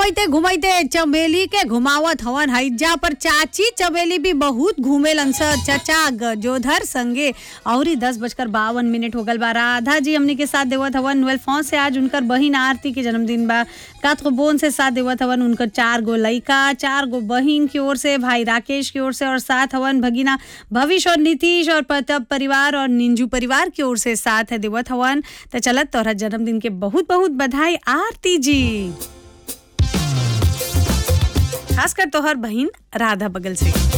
घुमैते घुमैते चमेली के घुमावत हवन हईजा पर चाची चमेली भी बहुत घूमेलन स चचा गजोधर संगे और दस बजकर बावन मिनट हो गल बा राधा जी हमनी के साथ देवत हवन ट्वेल्व फोन से आज उनकर बहिन आरती के जन्मदिन बा कात को बोन से साथ देवत हवन उनकर चार गो लइका चार गो बहिन की ओर से भाई राकेश की ओर से और साथ हवन भगीना भविष्य और नीतीश और प्रताप परिवार और निंजू परिवार की ओर से साथ है देवत हवन तो चलत तोहरा जन्मदिन के बहुत बहुत बधाई आरती जी खासकर तोहर बहिन राधा बगल से